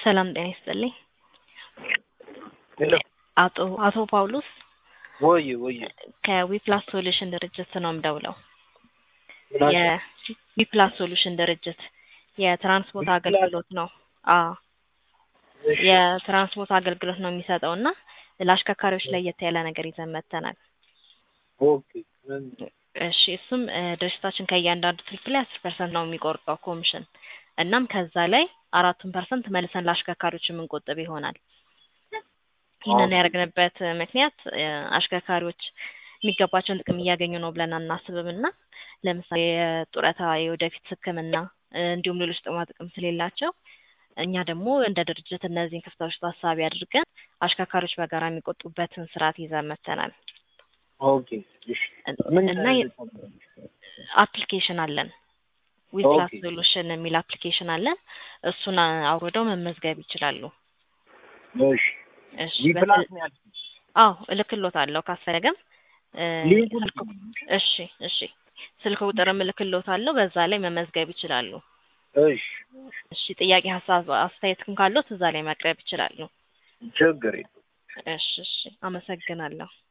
ሰላም ጤና ይስጥልኝ። ሄሎ አቶ አቶ ጳውሎስ ወይ ወይ ከዊፕላስ ሶሉሽን ድርጅት ነው የምደውለው። ምናምን የዊፕላስ ሶሉሽን ድርጅት የትራንስፖርት ዊፕላስ? አገልግሎት ነው። አዎ የትራንስፖርት አገልግሎት ነው የሚሰጠው እና ለአሽከርካሪዎች ለየት ያለ ነገር ይዘን መጥተናል። ኦኬ ምን እሺ እሱም እ ድርጅታችን ከእያንዳንዱ ትሪፕ ላይ አስር ፐርሰንት ነው የሚቆርጠው ኮሚሽን እናም ከዛ ላይ አራቱን ፐርሰንት መልሰን ለአሽከርካሪዎች የምንቆጥብ ይሆናል። ይህንን ኦኬ። ያደረግንበት ምክንያት እ አሽከርካሪዎች የሚገባቸውን ጥቅም እያገኙ ነው ብለን አናስብም እና ለምሳሌ የጡረታ የወደፊት ሕክምና እ እንዲሁም ሌሎች ጥቅማ ጥቅም ስለሌላቸው እኛ ደግሞ እንደ ድርጅት እነዚህን ክፍተቶች ታሳቢ አድርገን አሽከርካሪዎች በጋራ የሚቆጡበትን ስርዓት ይዘን መጥተናል። ኦኬ እሺ ምን እና የ- አፕሊኬሽን አለን ዊፕላስ ኦኬ። ሶሉሽን የሚል አፕሊኬሽን አለን። እሱን አ- አውርደው መመዝገብ ይችላሉ። እሺ እሺ ዊፕላስ በስ- ነው ያልኩት። አዎ እልክሎታለሁ ካስፈለገም እ ሊንኩን ስልክ እሺ እሺ ስልክ ቁጥርም እልክሎታለሁ በዛ ላይ መመዝገብ ይችላሉ። እሺ እሺ ጥያቄ፣ ሀሳብ፣ አስተያየትም ካለዎት እዛ ላይ ማቅረብ ይችላሉ። ችግር የለም። እሺ እሺ አመሰግናለሁ።